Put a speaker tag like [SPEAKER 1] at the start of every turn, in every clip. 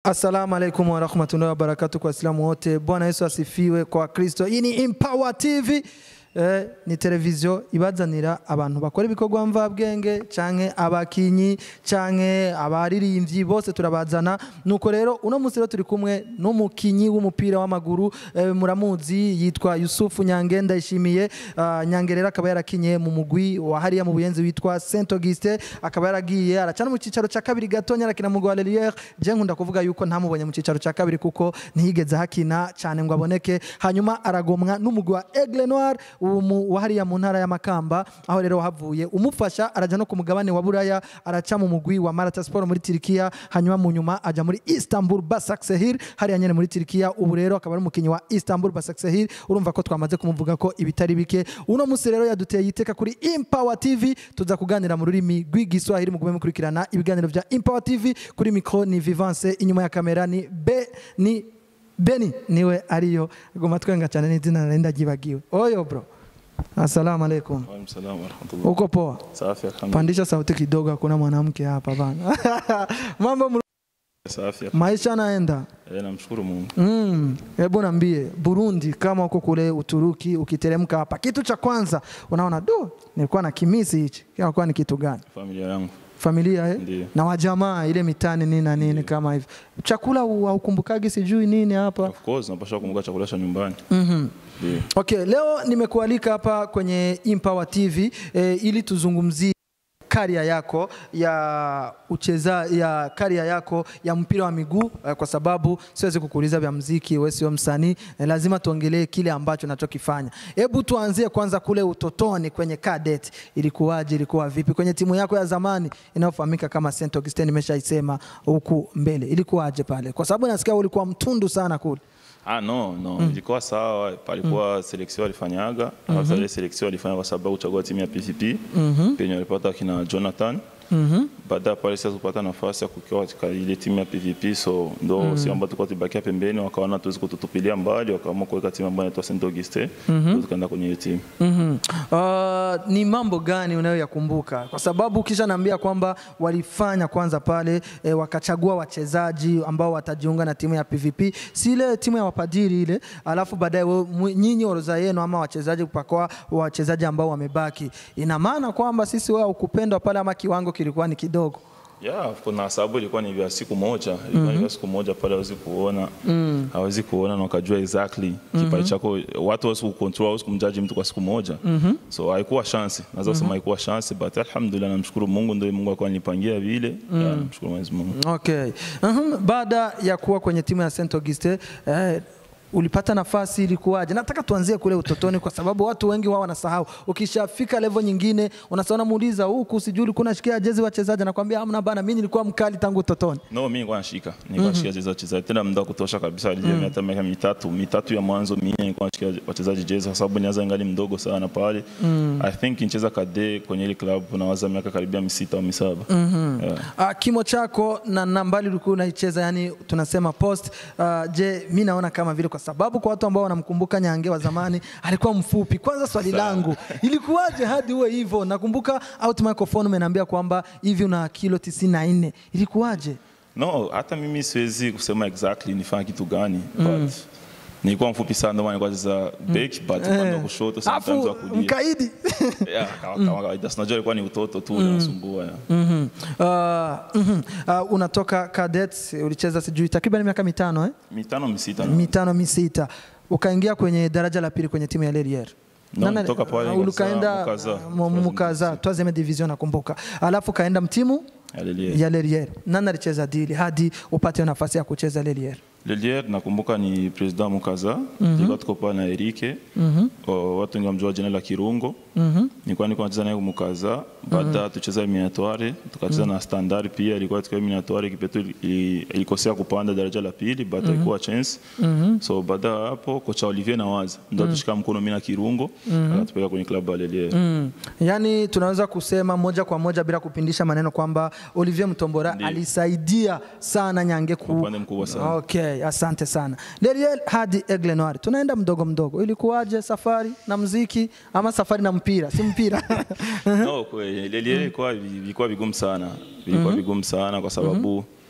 [SPEAKER 1] Assalamu alaikum warahmatullahi wabarakatu kwa Waislamu wote. Bwana Yesu asifiwe kwa Kristo. Iyi ni Empower TV eh, ni televiziyo ibazanira abantu bakora ibikorwa mvabwenge canke abakinyi canke abaririmbyi bose turabazana nuko rero uno munsi rero turi kumwe n'umukinyi w'umupira w'amaguru eh, muramuzi yitwa Yusufu Nyange ndayishimiye uh, Nyange rero akaba yarakinye mu mugwi wa hariya mu buyenzi witwa Saint Auguste akaba yaragiye aracana mu cicaro ca kabiri gatonya arakina mu Rwanda Lelière je nkunda kuvuga yuko ntamubonye mu cicaro ca kabiri kuko ntiyigeze hakina cyane ngo aboneke hanyuma aragomwa n'umugwi wa Aigle Noir uwo mu- wa hariya mu ntara ya Makamba aho rero wahavuye umufasha araja no ku mugabane wa Buraya araca mu mugwi wa Malatya Sport muri Turikiya hanyuma mu nyuma aja muri Istanbul Basaksehir hariya nyene muri Turikiya ubu rero akaba ari umukinyi wa Istanbul Basaksehir urumva ko twamaze kumuvuga ko ibitari bike uno munsi rero yaduteye iteka kuri Empower TV tuza kuganira mu rurimi rw'igiswahili mugume mukurikirana ibiganiro vya Empower TV kuri micro ni Vivance inyuma ya kamera ni be ni Beni niwe ariyo goma twenga cyane n'izina nari ndagibagiwe oyo bro Assalamu alaikum.
[SPEAKER 2] Waalaikum salaam warahmatullah.
[SPEAKER 1] Uko poa?
[SPEAKER 2] Safi alhamdulillah.
[SPEAKER 1] Pandisha sauti kidogo, hakuna mwanamke hapa bana. Mambo mru-
[SPEAKER 2] Safi.
[SPEAKER 1] maisha yanaenda.
[SPEAKER 2] Eh, namshukuru Mungu.
[SPEAKER 1] Mm, hebu niambie Burundi, kama uko kule Uturuki, ukiteremka hapa, kitu cha kwanza unaona do, nilikuwa na kimisi hichi, kinakuwa ni kitu gani?
[SPEAKER 2] Familia yangu.
[SPEAKER 1] Familia eh?
[SPEAKER 2] Ndiyo.
[SPEAKER 1] na wajamaa ile mitani nini na nini kama hivyo. Chakula hu- haukumbukagi sijui nini hapa.
[SPEAKER 2] Of course napasha kumbuka chakula cha nyumbani.
[SPEAKER 1] Mhm.
[SPEAKER 2] Ndiyo.
[SPEAKER 1] Okay, leo nimekualika hapa kwenye Empower TV eh, ili tuzungumzie karia yako ya ucheza ya karia yako ya mpira wa miguu eh, kwa sababu siwezi kukuuliza vya mziki, wewe sio msanii eh, lazima tuongelee kile ambacho nachokifanya. Hebu tuanzie kwanza kule utotoni kwenye cadet, ilikuwaje? Ilikuwa vipi kwenye timu yako ya zamani inayofahamika kama Saint Augustine? Nimeshaisema huku mbele, ilikuwaje pale? Kwa sababu nasikia ulikuwa mtundu sana kule.
[SPEAKER 2] Ah, no, no. Ilikuwa sawa, palikuwa selection walifanyaga. Alafu ile selection walifanya kwa sababu kuchagua timu ya PVP. Penye walipata kina Jonathan. Baada ya pale sasa kupata nafasi ya kukiwa katika ile timu ya PVP so ndo si ambao tulikuwa tubakia pembeni wakaona tuwezi kututupilia mbali wakaamua kuweka timu ambayo inaitwa Saint Auguste. Ndio tukaenda kwenye ile timu.
[SPEAKER 1] Mhm. Uh, ni mambo gani unayoyakumbuka? Kwa sababu kisha naambia kwamba walifanya kwanza pale e, wakachagua wachezaji ambao watajiunga na timu ya PVP, si ile timu ya wapadiri ile, alafu baadaye wewe- mwe- nyinyi orodha yenu ama wachezaji kupakwa wachezaji ambao wamebaki. Ina maana kwamba sisi wao ukupendwa pale ama kiwango kilikuwa ni kidogo.
[SPEAKER 2] Yeah, kuna sababu ilikuwa ni vya siku moja, ilikuwa ni vya siku moja pale hawezi kuona hawezi kuona na wakajua exactly kipaji chako, watu hawezi kucontrol, hawezi kumjaji mtu kwa siku moja so haikuwa chance, naweza kusema haikuwa chance, but alhamdulillah, namshukuru Mungu, ndio Mungu alikuwa alinipangia vile. Yeah, namshukuru Mwenyezi Mungu.
[SPEAKER 1] Okay. Mhm. Baada ya kuwa kwenye timu ya Saint Auguste eh, ulipata nafasi ilikuwaje? Nataka tuanzie kule utotoni, kwa sababu watu wengi wao wanasahau. Ukishafika level nyingine, unasahau, namuuliza huku, sijui ulikuwa unashikia jezi wachezaji, anakwambia hamna bana, mimi nilikuwa mkali tangu utotoni.
[SPEAKER 2] No, mimi nilikuwa nashika, nilikuwa nashika jezi za wachezaji tena muda wa kutosha kabisa, alijia hata miaka mitatu mitatu ya mwanzo mimi nilikuwa nashika wachezaji jezi, kwa sababu nianza ngali mdogo sana pale. I think nicheza kade kwenye ile club nawaza miaka karibia misita au misaba. Yeah.
[SPEAKER 1] Uh, kimo chako na nambali ulikuwa unaicheza, yani tunasema post. Uh, je, mi naona kama vile, kwa sababu kwa watu ambao wanamkumbuka Nyange wa zamani alikuwa mfupi. Kwanza swali langu ilikuwaje hadi uwe hivyo? Nakumbuka out microphone umeniambia kwamba hivi una kilo 94 ilikuwaje?
[SPEAKER 2] No, hata mimi siwezi kusema exactly nifanya kitu gani but nilikuwa mfupi sana ndio maana nilikuwa nacheza back but upande wa kushoto sometimes wa
[SPEAKER 1] Afu
[SPEAKER 2] kulia.
[SPEAKER 1] mkaidi
[SPEAKER 2] Yeah, kama kama kawaida. Sinajua ilikuwa ni utoto tu unasumbua. yeah.
[SPEAKER 1] Mhm. Uh, mhm. Uh, unatoka cadets ulicheza sijui takriban miaka mitano eh?
[SPEAKER 2] Mitano misita.
[SPEAKER 1] mitano misita ukaingia kwenye daraja la pili kwenye timu ya Lelier
[SPEAKER 2] No, nitoka pale
[SPEAKER 1] uh, ukaenda
[SPEAKER 2] Mukaza.
[SPEAKER 1] uh, mu- Mukaza troisieme division nakumbuka, alafu kaenda mtimu
[SPEAKER 2] Lelier.
[SPEAKER 1] ya Lelier. Nani alicheza dili hadi upate nafasi ya kucheza Lelier?
[SPEAKER 2] Lelier nakumbuka ni president Mukaza. Tulikuwa tuko pale na Erike. O, Watu wengi wamjua jina la Kirungo. Nilikuwa niko nacheza naye Mukaza. Baada tucheza eliminatoire, tukacheza na Standard pia ilikuwa tukiwa eliminatoire kipetu ili- ilikosea kupanda daraja la pili but ilikuwa chance. So baada ya hapo kocha Olivier Nawaza ndio tushika mkono mimi na Kirungo akatupeleka kwenye klabu ya Lelier.
[SPEAKER 1] Mm. Yaani tunaweza kusema moja kwa moja bila kupindisha maneno kwamba Olivier Mtombora
[SPEAKER 2] Ndiyo.
[SPEAKER 1] alisaidia sana Nyange ku...
[SPEAKER 2] upande mkubwa sana.
[SPEAKER 1] Okay, asante sana. Leliel hadi Aigle Noir. Tunaenda mdogo mdogo. Ilikuwaje safari na mziki ama safari na mpira? Si mpira.
[SPEAKER 2] No, kweli Lelier ilikuwa ilikuwa vigumu sana, vilikuwa vigumu sana kwa sababu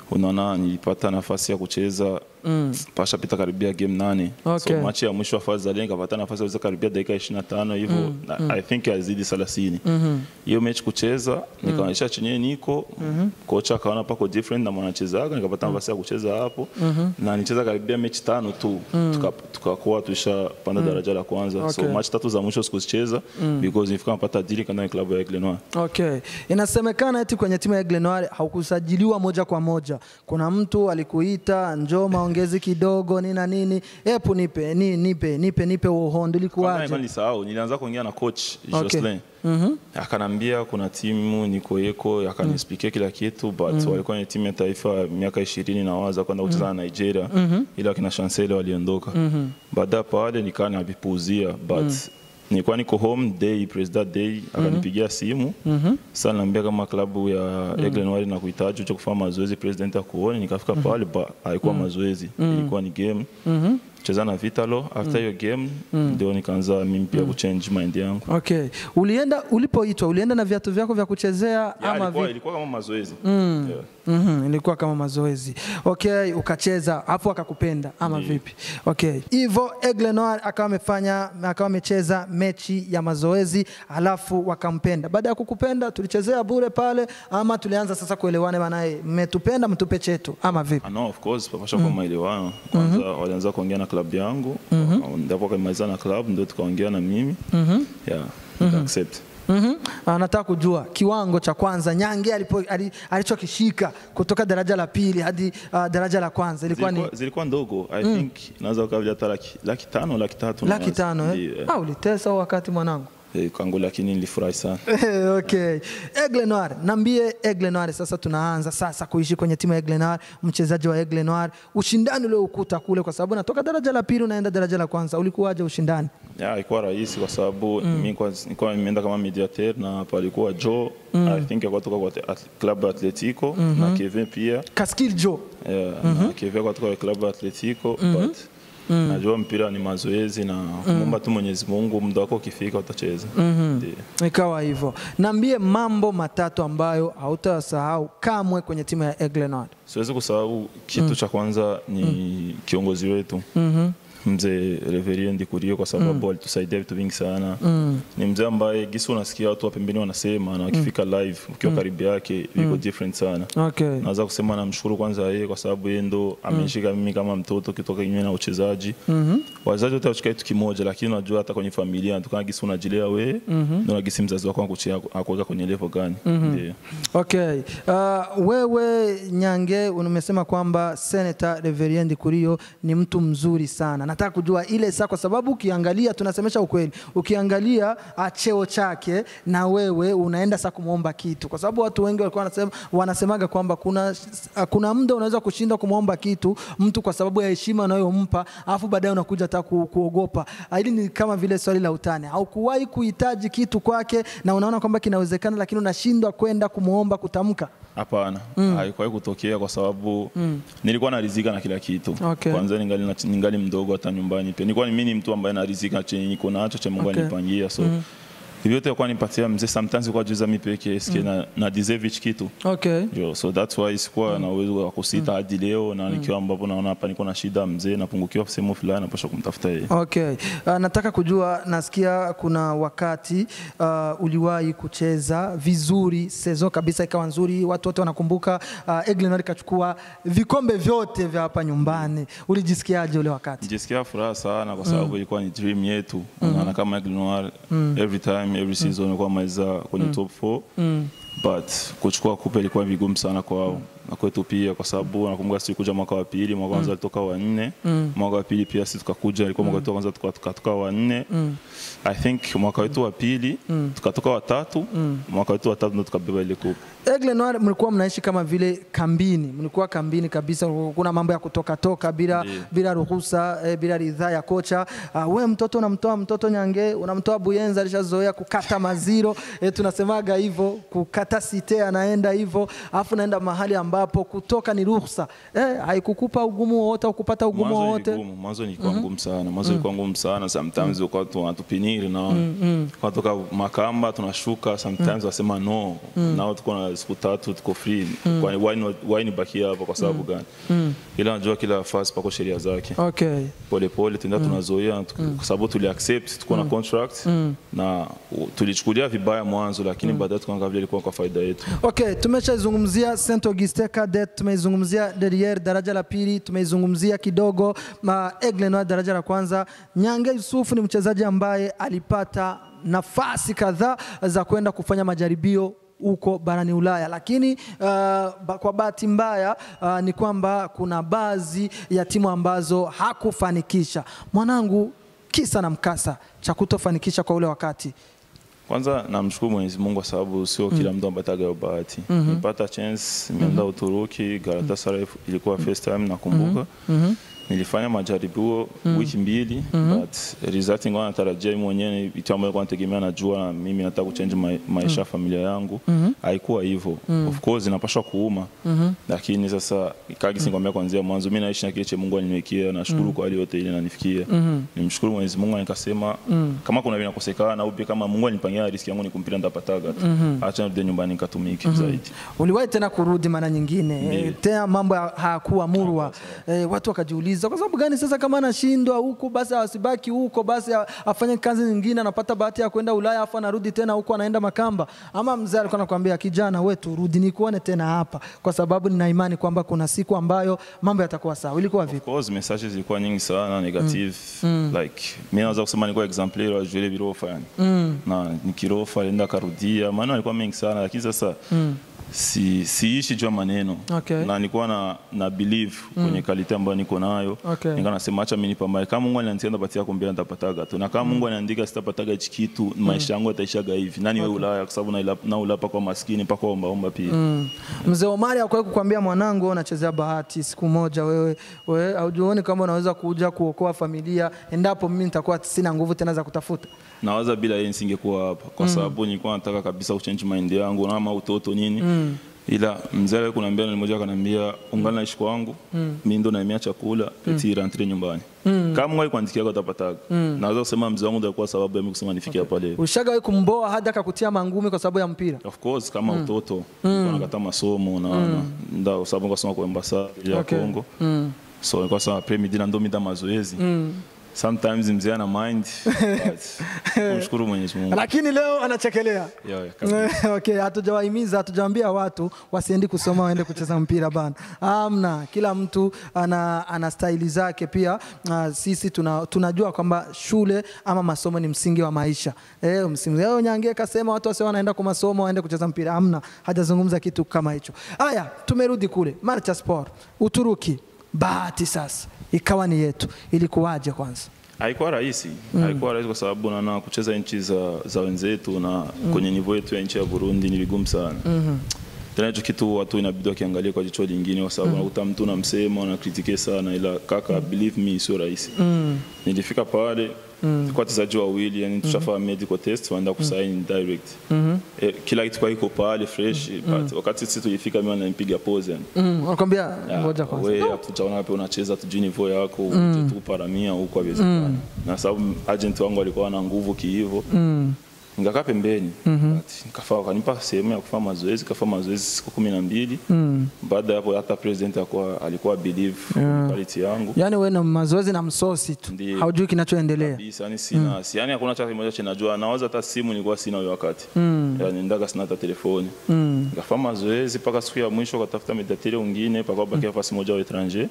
[SPEAKER 2] unaona nilipata nafasi ya kucheza mm. pasha pita karibia game nane
[SPEAKER 1] Okay.
[SPEAKER 2] so machi ya mwisho wa fazi zalia nikapata nafasi ya kucheza karibia dakika 25 hivyo mm. I think azidi 30 hiyo mechi kucheza nikaonyesha chenyewe niko kocha akaona pako different na mwanachezaga nikapata nafasi ya kucheza hapo na nicheza karibia mechi tano tu tuka- tukakuwa tushapanda daraja la kwanza
[SPEAKER 1] Okay.
[SPEAKER 2] so match tatu za mwisho sikuzicheza because nilifika napata dili kanda klabu ya Aigle Noir
[SPEAKER 1] Okay. Inasemekana eti kwenye timu ya Aigle Noir haukusajiliwa moja kwa moja. Kuna mtu alikuita njoo maongezi kidogo nini na nini. Epu nipe, ni, nipe, nipe, nipe uhondo
[SPEAKER 2] Kwanza
[SPEAKER 1] ilikuwaje?
[SPEAKER 2] nilisahau, nilianza kuongea na coach
[SPEAKER 1] Okay.
[SPEAKER 2] Jocelyn. Akanambia kuna timu niko yeko, akanispikia kila kitu but walikuwa ni timu ya taifa ya miaka ishirini na waza kwenda kucheza na Nigeria ila wakina Chancellor waliondoka. Baada ya pale nikaa navipuuzia but nilikuwa niko home day president day akanipigia simu sasa niambia kama klabu ya Aigle Noir na kuhitaji uje kufanya mazoezi president akuone nikafika pale ba haikuwa mazoezi ilikuwa ni game cheza na Vitalo after hiyo game ndio nikaanza mimi pia kuchange mind yangu
[SPEAKER 1] Okay. Ulienda ulipoitwa ulienda na viatu vyako vya kuchezea
[SPEAKER 2] Ya,
[SPEAKER 1] ama
[SPEAKER 2] ilikuwa,
[SPEAKER 1] vi...
[SPEAKER 2] ilikuwa kama mazoezi yeah.
[SPEAKER 1] Mhm, ilikuwa kama mazoezi. Okay, ukacheza hapo akakupenda ama
[SPEAKER 2] Ndiyo.
[SPEAKER 1] vipi? Okay. Hivyo Aigle Noir akawa amefanya akawa amecheza mechi ya mazoezi alafu wakampenda. Baada ya kukupenda tulichezea bure pale ama tulianza sasa kuelewana maana mmetupenda mtupe chetu ama vipi?
[SPEAKER 2] Ah, no, of course papasha kwa maelewano kwanza walianza kuongea na klabu yangu ndipo wakamaliza na klabu ndio tukaongea na mimi yeah, nika accept
[SPEAKER 1] Mhm. Anataka kujua kiwango cha kwanza Nyange alipo- ali- alichokishika kutoka daraja la pili hadi uh, daraja la kwanza ilikuwa ni
[SPEAKER 2] zilikuwa, zilikuwa ndogo i think naweza ukavya hata laki, laki tano laki tatu
[SPEAKER 1] laki
[SPEAKER 2] naweza.
[SPEAKER 1] tano eh?
[SPEAKER 2] Ndiyo, eh.
[SPEAKER 1] Ah, ulitesa huo wakati mwanangu.
[SPEAKER 2] Eh, kwangu lakini nilifurahi sana
[SPEAKER 1] okay. Aigle Noir, nambie Aigle Noir sasa tunaanza sasa kuishi kwenye timu ya Aigle Noir, mchezaji wa Aigle Noir, ushindani ule ukuta kule kwa sababu natoka daraja la pili unaenda daraja la kwanza, ulikuwaje ushindani?
[SPEAKER 2] ya ilikuwa rahisi kwa sababu mimi kwa- nilikuwa nimeenda kama mediateur na palikuwa Joe I think alikuwa toka kwa at- club ya Atletico na Kevin pia
[SPEAKER 1] Kaskil Joe.
[SPEAKER 2] Yeah, na Kevin alikuwa toka kwa club ya Atletico but najua mpira ni mazoezi na kumwomba tu Mwenyezi Mungu muda wako ukifika utacheza Ndiyo.
[SPEAKER 1] Ikawa hivyo. Nambie mambo matatu ambayo hautasahau kamwe kwenye timu ya Aigle Noir.
[SPEAKER 2] siwezi kusahau kitu cha kwanza ni kiongozi wetu mzee Reverien Ndikurio kwa sababu alitusaidia vitu vingi sana ni mzee ambaye gisi unasikia watu wa pembeni wanasema na wakifika live ukiwa karibu yake viko different sana
[SPEAKER 1] Okay.
[SPEAKER 2] naweza kusema namshukuru kwanza yeye kwa sababu yeye ndo amenishika mimi kama mtoto kitoka kinyume na uchezaji wazazi wote wachika kitu kimoja lakini unajua hata kwenye familia natokana gisi unajilea wewe ndo na gisi mzazi wako akuchia akuweka kwenye level gani Ndiyo.
[SPEAKER 1] Okay. Uh, wewe Nyange umesema kwamba Senator Reverien Ndikurio ni mtu mzuri sana. Nataka kujua ile saa, kwa sababu ukiangalia, tunasemesha ukweli, ukiangalia ah, cheo chake na wewe unaenda saa kumwomba kitu, kwa sababu watu wengi walikuwa wanasema, wanasemaga kwamba kuna, ah, kuna muda unaweza kushinda kumwomba kitu mtu kwa sababu ya heshima unayompa, alafu baadaye unakuja hata ku, kuogopa. Ah, Hili ni kama vile swali la utani, haukuwahi kuhitaji kitu kwake na unaona kwamba kinawezekana, lakini unashindwa kwenda kumwomba kutamka.
[SPEAKER 2] Hapana, haikuwahi kutokea kwa sababu nilikuwa narizika na kila kitu.
[SPEAKER 1] Okay.
[SPEAKER 2] Kwanza ningali, na- ningali mdogo hata nyumbani pia nilikuwa mimi ni mtu ambaye narizika na chenye niko nacho cha Mungu
[SPEAKER 1] Okay.
[SPEAKER 2] anipangia so hivyo yote kwa nipatia mzee sometimes kwa juza mimi peke eske na, na deserve hichi kitu
[SPEAKER 1] Okay.
[SPEAKER 2] Yo, so that's why sikuwa na uwezo wa kusita hadi leo na nikiwa ambapo naona hapa niko na shida mzee napungukiwa sehemu fulani napasha kumtafuta yeye.
[SPEAKER 1] Okay. Uh, nataka kujua, nasikia kuna wakati uh, uliwahi kucheza vizuri, sezo kabisa ikawa nzuri, watu wote wanakumbuka uh, Aigle Noir ikachukua vikombe vyote vya hapa nyumbani. Ulijisikiaje ule wakati?
[SPEAKER 2] Nijisikia furaha sana kwa sababu ilikuwa ni dream yetu. Unaona kama Aigle Noir every time every season ilikuwa maliza kwenye top 4 but kuchukua kupe ilikuwa vigumu sana kwao na kwetu pia, kwa sababu nakumbuka sisi kuja mwaka wa pili, mwaka wa kwanza alitoka wa nne, mwaka wa pili pia sisi tukakuja, ilikuwa mwaka wetu wa kwanza tuka- tukatoka wa nne. I think mwaka wetu wa pili tukatoka wa tatu, mwaka wetu wa tatu ndo tukabeba ile kupe.
[SPEAKER 1] Aigle Noir mlikuwa mnaishi kama vile kambini, mlikuwa kambini kabisa, kuna mambo ya kutoka toka bila,
[SPEAKER 2] Ndiyo.
[SPEAKER 1] bila ruhusa eh, bila ridhaa ya kocha. Uh, we mtoto unamtoa mtoto Nyange, unamtoa Buyenza, alishazoea kukata maziro eh, tunasemaga hivyo, kukata site, anaenda hivyo, alafu naenda mahali ambapo ambapo kutoka ni ruhusa eh, haikukupa ugumu wowote au kupata ugumu
[SPEAKER 2] Mwanzo
[SPEAKER 1] wowote
[SPEAKER 2] ilikuwa mwanzo ilikuwa ngumu sana, mwanzo ilikuwa ngumu sana. Sometimes ukawa tu wanatupiniri na kwa toka Makamba tunashuka, sometimes wasema no, nao tuko na siku tatu tuko free, kwani why not why nibakia hapa kwa sababu gani? Ila najua kila fasi pako sheria zake,
[SPEAKER 1] okay.
[SPEAKER 2] pole pole tuenda tunazoea, tuku- kwa sababu tuli accept tuko na contract na u- tulichukulia vibaya mwanzo, lakini baadaye tukaangalia vile ilikuwa kwa faida yetu.
[SPEAKER 1] Okay, tumeshaizungumzia Saint Augustin Cadet, tumeizungumzia Derriere daraja la pili, tumeizungumzia kidogo ma Aigle Noir daraja la kwanza. Nyange Yusufu ni mchezaji ambaye alipata nafasi kadhaa za kwenda kufanya majaribio huko barani Ulaya, lakini uh, ba- kwa bahati mbaya uh, ni kwamba kuna baadhi ya timu ambazo hakufanikisha. Mwanangu, kisa na mkasa cha kutofanikisha kwa ule wakati
[SPEAKER 2] Kwanza namshukuru Mwenyezi Mungu kwa sababu sio kila mtu amepata hiyo bahati. Nilipata chance, nimeenda Uturuki, Galatasaray ilikuwa first time nakumbuka. Nilifanya majaribio wiki mbili but result ingawa natarajia mimi mwenyewe ni vitu ambavyo kwa nategemea najua na mimi nataka kuchange ma maisha ya familia yangu. Haikuwa hivyo. Of course inapaswa kuuma. Lakini sasa kagi singombea kuanzia mwanzo mimi naishi na kile cha Mungu aliniwekea nashukuru kwa hali yote ile inanifikia. Nimshukuru Mwenyezi Mungu nikasema kama kuna vinakosekana au pia kama Mungu alinipangia riski yangu ni kumpira ndapataga tu. Acha nirudi nyumbani nikatumike zaidi.
[SPEAKER 1] uliwahi tena kurudi mara nyingine e, tena mambo ya- hayakuwa murwa e, watu wakajiuliza kwa sababu gani sasa kama anashindwa huku basi asibaki huko basi a- afanye kazi nyingine anapata bahati ya kwenda Ulaya afu anarudi tena huko anaenda Makamba ama mzee alikuwa anakuambia kijana wetu rudi nikuone tena hapa kwa sababu nina imani kwamba kuna siku ambayo mambo yatakuwa sawa ilikuwa vipi
[SPEAKER 2] Of course messages zilikuwa nyingi sana negative like mimi naweza kusema nilikuwa exemplaire wa Jules Birofa yani na nikirofa alienda akarudia maneno alikuwa mengi sana lakini sasa si siishi juu ya maneno
[SPEAKER 1] Okay.
[SPEAKER 2] na nilikuwa na, na believe kwenye kalite ambayo niko nayo
[SPEAKER 1] Okay.
[SPEAKER 2] nikawa nasema acha mimi nipambane kama Mungu ananitia ndapatia kumbia nitapataga tu na kama Mungu anaandika sitapataga hichi kitu maisha yangu yataishaga hivi nani wewe Ulaya kwa sababu na na ulapa kwa maskini paka omba omba pia
[SPEAKER 1] Mzee Omari hakuwahi kukwambia mwanangu, wewe unachezea bahati, siku moja wewe wewe haujioni kama unaweza kuja kuokoa familia endapo mimi nitakuwa sina nguvu tena za kutafuta.
[SPEAKER 2] nawaza bila yeye nisingekuwa hapa kwa sababu nilikuwa nataka kabisa kuchange mind yangu na ama utoto nini ila mzee alikuwa kuniambia na mmoja akaniambia ungana naishi kwangu mimi ndo naemea chakula eti rentre nyumbani kama Mungu alikuandikia utapataga naweza kusema mzee wangu ndio alikuwa sababu ya mimi kusema nifikie hapa leo
[SPEAKER 1] Ushagawahi kumboa hadi akakutia mangumi kwa sababu ya mpira?
[SPEAKER 2] of course kama utoto nilikuwa nakata masomo na na ndio kwa sababu nikasoma kwa ambasada ya
[SPEAKER 1] Okay.
[SPEAKER 2] Kongo so nilikuwa sema après midi na ndo mida mazoezi sometimes mzee ana mind but kumshukuru Mwenyezi Mungu
[SPEAKER 1] Lakini leo anachekelea.
[SPEAKER 2] Yeah, yeah, kabisa.
[SPEAKER 1] okay, hatujawahimiza hatujawaambia watu wasiendi kusoma waende kucheza mpira bana. Amna, kila mtu ana, ana staili zake pia. Uh, sisi tuna, tunajua kwamba shule ama masomo ni msingi wa maisha. Eh, msingi. Leo Nyange kasema watu wasiwe wanaenda kwa masomo waende kucheza mpira. Amna, hajazungumza kitu kama hicho. Haya, tumerudi kule Marcha Sport, Uturuki. Bahati sasa ikawa ni yetu. Ilikuwaje kwanza?
[SPEAKER 2] haikuwa rahisi haikuwa rahisi kwa sababu naona kucheza nchi za, za wenzetu na kwenye nivo yetu ya nchi ya Burundi ni vigumu sana tena hicho kitu watu inabidi wakiangalia kwa jicho lingine kwa sababu unakuta mtu unamsema unakritike sana ila kaka believe me sio rahisi nilifika pale kwa wachezaji wawili yani tushafanya medical test waenda kusaini direct eh, kila kitu kwa iko pale fresh but wakati sisi tulifika mimi ananipiga pose yani
[SPEAKER 1] Mm, wanakwambia ngoja kwanza.
[SPEAKER 2] wewe hatujaona wapi unacheza tujui niveau yako uje tu paramia huko haiwezekani na sababu agent wangu alikuwa na nguvu kiivo nikakaa pembeni But nikafaa wakanipa sehemu ya kufanya mazoezi kafanya mazoezi siku kumi na mbili baada ya hapo hata president alikuwa alikuwa believe quality yangu
[SPEAKER 1] Yaani wewe na mazoezi na msosi tu.
[SPEAKER 2] Ndiyo.
[SPEAKER 1] Haujui kinachoendelea.
[SPEAKER 2] kabisa yani sina si yani hakuna chama kimoja chenajua nawaza hata simu nilikuwa sina huyo wakati yani ndaga sina hata telefoni nikafanya mazoezi mpaka siku ya mwisho katafuta mediatere wengine paka bakia fasi moja wa etranger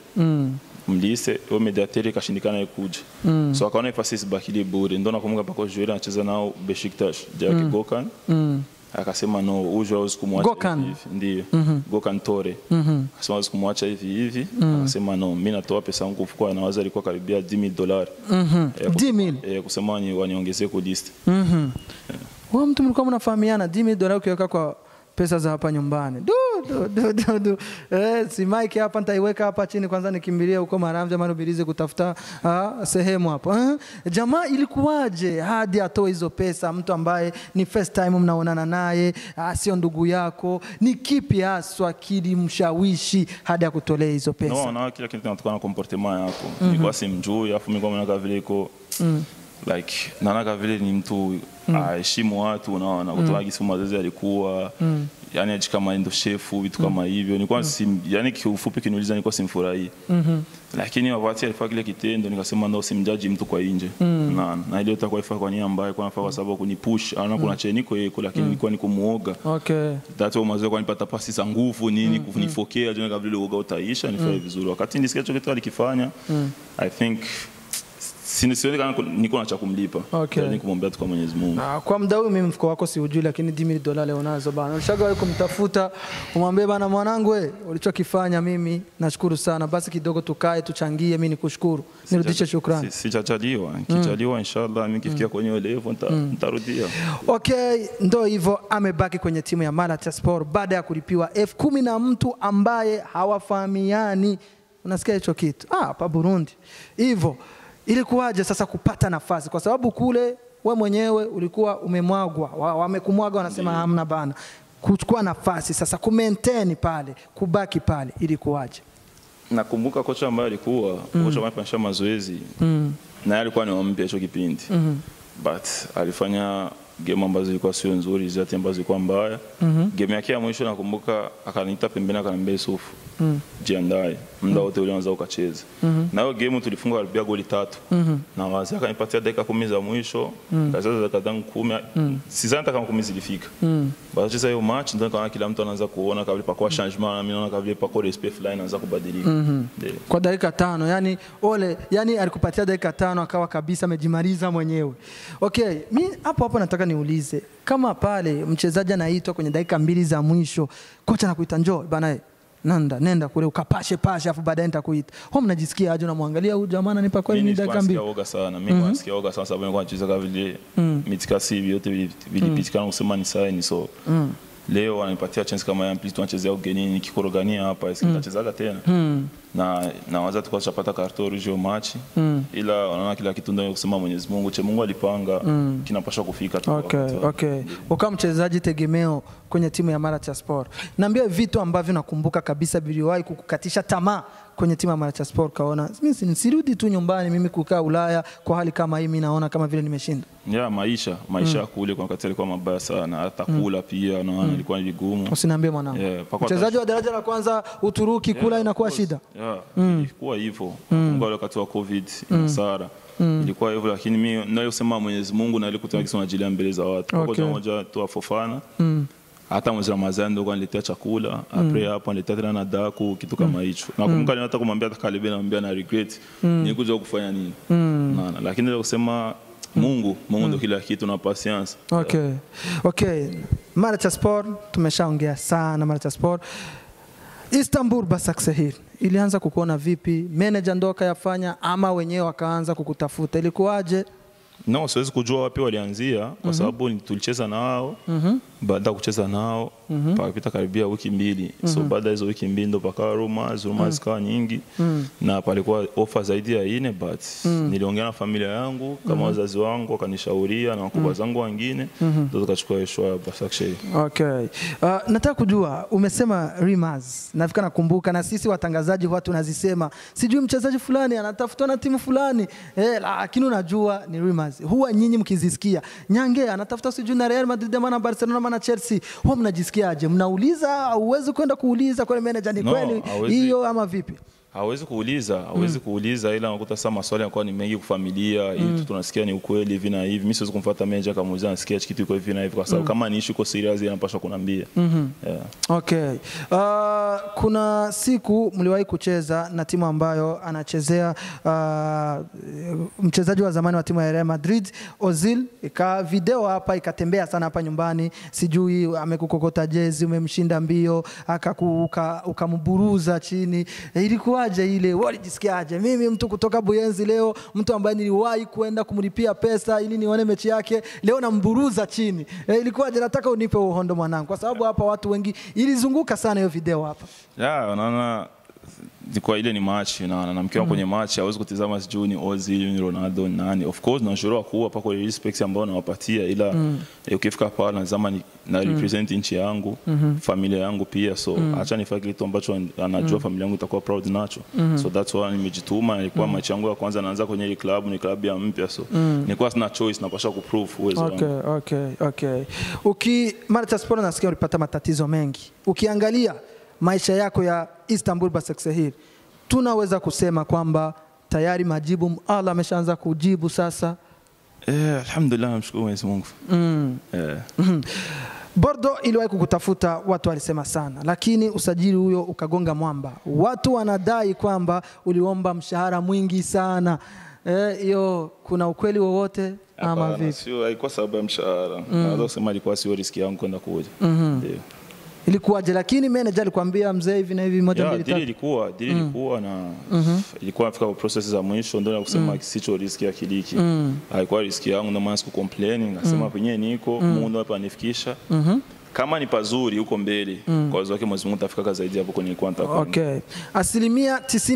[SPEAKER 2] mlise huyo mediatere ikashindikana ikuja so akaona ifasi isibakili bure ndo nakumbuka paka joueur anacheza nao Besiktas Jake Gokan akasema no huyu hawezi kumwacha
[SPEAKER 1] Gokan.
[SPEAKER 2] hivi hivi. ndiyo Gokan Tore akasema hawezi kumwacha hivi hivi akasema no mimi natoa pesa yangu mfukoni nawaza ilikuwa karibia 10000 dolari Eh,
[SPEAKER 1] 10,000.
[SPEAKER 2] eh, kusema wani- waniongezee ku list
[SPEAKER 1] Wewe mtu mlikuwa mnafahamiana 10 dola ukiweka kwa pesa za hapa nyumbani. Du, du, du, du. Eh, si mike hapa nitaiweka hapa chini kwanza nikimbilie huko Maramvya Marubirizi kutafuta ah, sehemu hapo eh? Jamaa ilikuwaje hadi atoe hizo pesa, mtu ambaye ni first time mnaonana naye, ah, sio ndugu yako, ni kipi haswa kilimshawishi hadi akutolea hizo pesa?
[SPEAKER 2] no na kila kitu kinatokana na comportement yako nilikuwa simjui afu mimi kwa naona vile iko like naona vile ni mtu aheshimu watu unaona kutoka gisi mazoezi alikuwa yani aji kama ndo shefu vitu kama hivyo nilikuwa sim, yani kiufupi kiniuliza nilikuwa simfurahii lakini wakati alifanya kile kitendo nikasema ndo simjaji mtu kwa nje na na ile itakuwa ifaa kwa nia mbaya kwa nafaa kwa sababu kunipush ana kuna cheniko yeko lakini nilikuwa niko muoga
[SPEAKER 1] Okay.
[SPEAKER 2] That's why mazoezi kwa nipata pasi za nguvu nini kunifokea jua kabla ile uoga utaisha nifanye vizuri wakati nilisikia hicho kitu alikifanya I think sini sioni kama niko na cha kumlipa
[SPEAKER 1] Okay.
[SPEAKER 2] yani kumwombea tu kwa Mwenyezi Mungu
[SPEAKER 1] Ah, kwa muda huu mimi mfuko wako siujui, lakini dimi dola leo nazo bana. Ulishagawahi kumtafuta umwambie bana, mwanangu we, ulichokifanya mimi nashukuru sana, basi kidogo tukae tuchangie, mimi nikushukuru, nirudishe shukrani.
[SPEAKER 2] Si- sijajaliwa nikijaliwa inshallah mimi kifikia kwenye ile level nita- nitarudia
[SPEAKER 1] Okay, ndo hivyo amebaki kwenye timu ya Malatya Sport baada ya kulipiwa elfu kumi na mtu ambaye hawafahamiani. Unasikia hicho kitu? Ah, hapa Burundi. Hivyo ilikuwaje sasa kupata nafasi? Kwa sababu kule we mwenyewe ulikuwa umemwagwa, wa- wamekumwaga wanasema hamna bana. Kuchukua nafasi sasa ku maintain pale, kubaki pale ilikuwaje?
[SPEAKER 2] nakumbuka kocha ambaye alikuwa kocha ambaye alifanyisha mazoezi naye alikuwa ni wa mpya hicho kipindi but alifanya game ambazo zilikuwa sio nzuri zati ambazo zilikuwa mbaya game yake ya mwisho nakumbuka akaniita pembeni akaniambia Yusufu jiandae muda wote ule unaweza ukacheza na hiyo game tulifunga karibia goli tatu na wazi akanipatia dakika kumi za mwisho kacheza dakika zangu kumi sidhani hata kama kumi zilifika basi sasa hiyo match ndio nikaona kila mtu anaanza kuona kabla pakuwa changement na mimi naona kabla pakuwa respect fulani anaanza kubadilika Ndio.
[SPEAKER 1] Kwa dakika tano, yani ole, yani alikupatia dakika tano akawa kabisa amejimaliza mwenyewe. Okay, mi hapo hapo nataka niulize kama pale mchezaji anaitwa kwenye dakika mbili za mwisho, kocha anakuita njoo bana, eh, nenda nenda kule ukapashe pashe, afu baadaye nitakuita. Ho, mnajisikia aje? Unamwangalia huyu jamaa ananipa kweli
[SPEAKER 2] Mimi
[SPEAKER 1] ni dakika
[SPEAKER 2] nilikuwa
[SPEAKER 1] mbili?
[SPEAKER 2] nasikia oga sana mimi mm nasikia oga sana sababu nilikuwa nacheza kama vile mitikasi vyote vili- vilipitikana kusema ni saini so leo wananipatia chance kama ya mpili tunachezea ugenini nikikorogania hapa mm. nitachezaga tena na nawaza tulikuwa tushapata karto rouge match ila wanaona kila kitu ndio kusema Mwenyezi Mungu che Mungu alipanga kinapaswa kufika tu
[SPEAKER 1] Okay,
[SPEAKER 2] wakati wake.
[SPEAKER 1] okay. Ukawa mchezaji tegemeo kwenye timu ya Malatya Sport. Niambie vitu ambavyo nakumbuka kabisa viliwahi kukukatisha tamaa kwenye timu ya Malatya Sport, kaona mimi si- nisirudi tu nyumbani, mimi kukaa Ulaya kwa hali kama hii, mimi naona kama vile nimeshinda.
[SPEAKER 2] ya maisha maisha ya kule kwa wakati alikuwa mabaya sana hata kula pia naona ilikuwa ni vigumu
[SPEAKER 1] Usiniambie mwanangu.
[SPEAKER 2] Yeah, mpaka
[SPEAKER 1] Mchezaji wa daraja la kwanza Uturuki kula
[SPEAKER 2] Yeah,
[SPEAKER 1] inakuwa
[SPEAKER 2] of course.
[SPEAKER 1] shida.
[SPEAKER 2] Yeah, ilikuwa hivyo Mungu wale wakati wa covid Sara ilikuwa hivyo lakini mimi nayosema Mwenyezi Mungu na ile kutoa kisa unajilia mbele za watu kwa
[SPEAKER 1] Okay.
[SPEAKER 2] okay. moja tu afofana hata mwezi wa Ramadhani ndio kaniletea chakula apre hapo aniletea tena na daku kitu kama hicho nakumbuka mm. hata kumwambia hata Kalibe namwambia na regret nilikuja kufanya nini Unaona? lakini ile kusema Mungu Mungu ndio kila kitu na patience
[SPEAKER 1] Okay. Okay. Malatya Sport tumeshaongea sana Malatya Sport. Istanbul Basaksehir ilianza kukuona vipi? Manager ndo akayafanya ama wenyewe wakaanza kukutafuta? Ilikuwaje?
[SPEAKER 2] No, siwezi kujua wapi walianzia kwa sababu ni- tulicheza nao baada ya kucheza nao pakapita karibia wiki mbili so baada ya hizo wiki mbili ndo pakawa rumors rumors zikawa nyingi na palikuwa ofa zaidi ya ine but niliongea na familia yangu kama wazazi wangu wakanishauria na wakubwa zangu wengine ndo tukachukua hiyo show ya Basaksehir.
[SPEAKER 1] Okay. Uh, nataka kujua umesema rumors. Nafika nakumbuka na sisi watangazaji huwa tunazisema. Sijui mchezaji fulani anatafutwa na timu fulani. Eh, lakini unajua ni rumors. Huwa nyinyi mkizisikia. Nyange anatafuta sijui na Real Madrid ama na Barcelona ama na Chelsea. Huwa mnajisikiaje? Mnauliza au uwezi kwenda kuuliza kwa manager ni
[SPEAKER 2] No,
[SPEAKER 1] kweli
[SPEAKER 2] hawezi.
[SPEAKER 1] hiyo ama vipi?
[SPEAKER 2] hawezi kuuliza hawezi kuuliza ila unakuta sasa maswali yanakuwa ni mengi kufamilia hii tu tunasikia ni ukweli hivi na hivi mimi siwezi kumfuata manager kamuuliza nasikia hichi kitu iko hivi na hivi kwa sababu kama ni issue iko serious inapaswa kunambia yeah.
[SPEAKER 1] Okay. Uh, kuna siku mliwahi kucheza na timu ambayo anachezea uh, mchezaji wa zamani wa timu ya Real Madrid Ozil, ika video hapa ikatembea sana hapa nyumbani, sijui amekukokota jezi, umemshinda mbio, akaku- uka- ukamburuza chini. Eh, Ilikuwaje ilikuwaje ile? Wewe ulijisikiaje? Mimi mtu kutoka Buyenzi leo, mtu ambaye niliwahi kuenda kumlipia pesa ili nione mechi yake, leo namburuza chini. E, ilikuwaje? Nataka unipe uhondo mwanangu, kwa sababu hapa watu wengi ilizunguka sana hiyo video hapa.
[SPEAKER 2] ya unaona kwa ile ni match na na mkiwa kwenye match hawezi kutizama sijui ni Ozil ni Ronaldo ni nani of course na juro kuwa pako ile respect ambayo nawapatia ila eh, ukifika pale lazima ni na represent nchi yangu familia yangu pia so acha nifanye kitu ambacho anajua familia yangu itakuwa proud nacho so that's why nimejituma ilikuwa match yangu ya kwanza naanza kwenye ile club ni club ya mpya so nilikuwa sina choice napasha kuprove uwezo wangu
[SPEAKER 1] Okay, okay, okay. Uki Marta Sport nasikia ulipata matatizo mengi. Ukiangalia maisha yako ya Istanbul Basaksehir, tunaweza kusema kwamba tayari majibu Allah ameshaanza kujibu sasa.
[SPEAKER 2] eh alhamdulillah namshukuru Mwenyezi Mungu
[SPEAKER 1] Mm.
[SPEAKER 2] eh
[SPEAKER 1] Bordo iliwahi kukutafuta, watu walisema sana, lakini usajili huyo ukagonga mwamba. Watu wanadai kwamba uliomba mshahara mwingi sana. Eh, hiyo kuna ukweli wowote ama
[SPEAKER 2] Hapana,
[SPEAKER 1] vipi?
[SPEAKER 2] sio haikuwa sababu ya mshahara naweza kusema ilikuwa sio riski yangu kwenda kuja ndio
[SPEAKER 1] Ilikuwaje? Lakini manager alikwambia mzee, hivi na hivi, moja
[SPEAKER 2] ya
[SPEAKER 1] mbili
[SPEAKER 2] dili
[SPEAKER 1] tatu.
[SPEAKER 2] ilikuwa dili ilikuwa na ilikuwa nafika kwa process za mwisho ndio na kusema sicho riski ya kiliki haikuwa riski yangu ndio maana siku complain ngasema penyewe niko Mungu hapa anifikisha kama ni pazuri huko mbele kwa uwezo wake Mwenyezi Mungu tafika zaidi hapo kwenye nilikuwa nataka kwenda.
[SPEAKER 1] Okay. Asilimia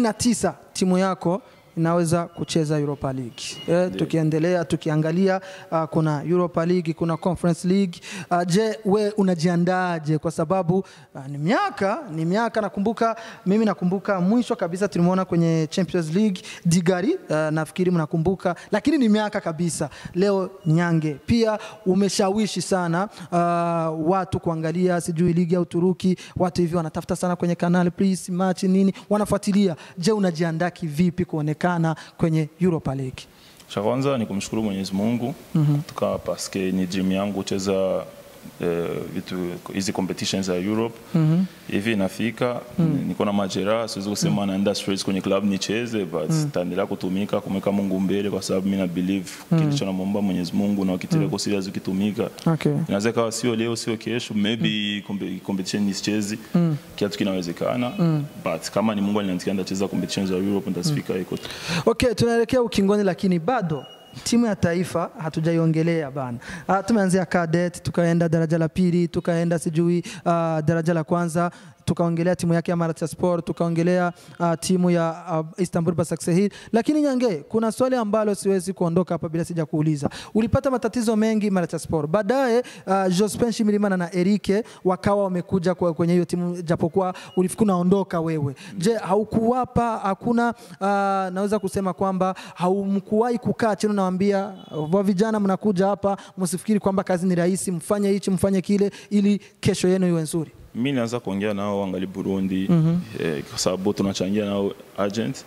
[SPEAKER 1] 99 timu yako inaweza kucheza Europa League. Eh, tukiendelea tukiangalia uh, kuna Europa League, kuna Conference League. Uh, je, we unajiandaaje kwa sababu uh, ni miaka ni miaka nakumbuka mimi nakumbuka mwisho kabisa tulimwona kwenye Champions League Digari uh, nafikiri mnakumbuka lakini ni miaka kabisa. Leo Nyange pia umeshawishi sana uh, watu kuangalia sijui ligi ya Uturuki, watu hivi wanatafuta sana kwenye kanali please match nini wanafuatilia. Je, unajiandaa kivipi kuonekana kwenye Europa League?
[SPEAKER 2] Cha kwanza ni kumshukuru Mwenyezi Mungu tuka paske ni dream yangu kucheza eh, vitu hizi competitions za Europe hivi inafika niko na majeraha, siwezi kusema naenda straight kwenye club nicheze, but taendelea kutumika kumweka Mungu mbele, kwa sababu mimi na believe kilicho namwomba Mwenyezi Mungu na ukitilia kwa serious ukitumika
[SPEAKER 1] Okay.
[SPEAKER 2] inaweza ikawa sio leo sio kesho maybe kompe- competition nisichezi kiatu kinawezekana but kama ni Mungu aliniandikia nitacheza competitions za Europe nitafika iko tu
[SPEAKER 1] Okay, tunaelekea ukingoni, lakini bado timu ya taifa hatujaiongelea bana. Uh, tumeanzia cadet tukaenda daraja la pili tukaenda sijui uh, daraja la kwanza tukaongelea timu yake ya Malatya Sport tukaongelea uh, timu ya uh, Istanbul Basaksehir, lakini Nyange, kuna swali ambalo siwezi kuondoka hapa bila sija kuuliza. Ulipata matatizo mengi Malatya Sport, baadaye uh, Jospin Shimirimana na Erike wakawa wamekuja kwa- kwenye hiyo timu, japokuwa ulifika unaondoka wewe. Je, haukuwapa hakuna uh, naweza kusema kwamba haumkuwahi kukaa chini unawaambia wa vijana mnakuja hapa msifikiri kwamba kazi ni rahisi, mfanye hichi mfanye kile ili kesho yenu iwe nzuri.
[SPEAKER 2] mi naanza kuongea nao wangali Burundi eh, kwa sababu tunachangia nao agent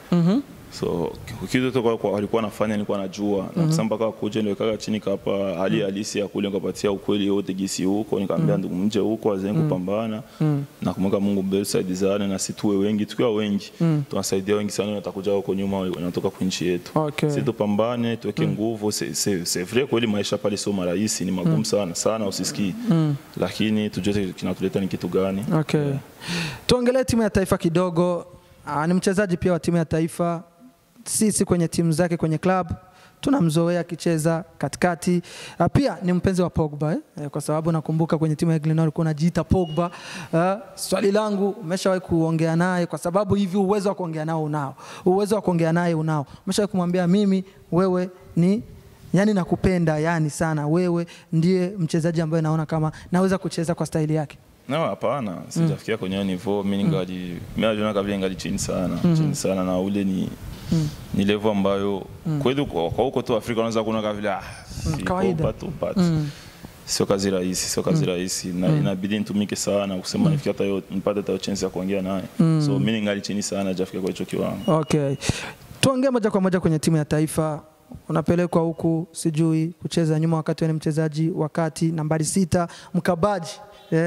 [SPEAKER 2] so kitu tu kwa- kwa walikuwa nafanya nilikuwa najua na kusema mpaka kuja niwekaga chini kapa hali halisi ya kule nikapatia ukweli yote gisi huko nikamwambia ndugu mje huko azeni kupambana na kumweka Mungu mbele tusaidizane na situwe wengi tukiwa wengi tunasaidia wengi sana watakuja huko nyuma wanatoka kwa nchi yetu
[SPEAKER 1] Okay.
[SPEAKER 2] si tupambane tuweke nguvu c'est- c'est c'est vrai kweli maisha pale sio marahisi ni magumu sana sana usisikii lakini tujue kinatuleta ni kitu gani
[SPEAKER 1] Okay. Tuongelee timu ya taifa kidogo. Aa, ni mchezaji pia wa timu ya taifa. Sisi kwenye timu zake kwenye club tunamzoea akicheza katikati. Ah, Pia ni mpenzi wa Pogba eh? Eh, kwa sababu nakumbuka kwenye timu ya Glenor alikuwa anajiita Pogba. Ah, swali langu umeshawahi kuongea naye kwa sababu hivi uwezo wa kuongea nao unao. Uwezo wa kuongea naye unao. Umeshawahi kumwambia mimi wewe ni yani nakupenda yani sana wewe ndiye mchezaji ambaye naona kama naweza kucheza kwa staili yake.
[SPEAKER 2] No, hapana, sijafikia kwenye hiyo niveau. Mimi ningali mimi najiona kama vile ngali chini sana, chini sana na ule ni ni level ambayo kweli kwa kwa huko tu Afrika unaweza kuona kama vile ah, iko
[SPEAKER 1] kawaida.
[SPEAKER 2] but, but sio kazi rahisi, sio kazi rahisi na inabidi nitumike sana kusema nifikie hata hiyo nipate hata hiyo chance ya kuongea naye. So mimi ningali chini sana, hajafikia kwa hicho kiwango.
[SPEAKER 1] Okay. Tuongee moja kwa moja kwenye timu ya taifa. Unapelekwa huku sijui kucheza nyuma wakati wewe ni mchezaji wakati nambari sita mkabaji. Eh,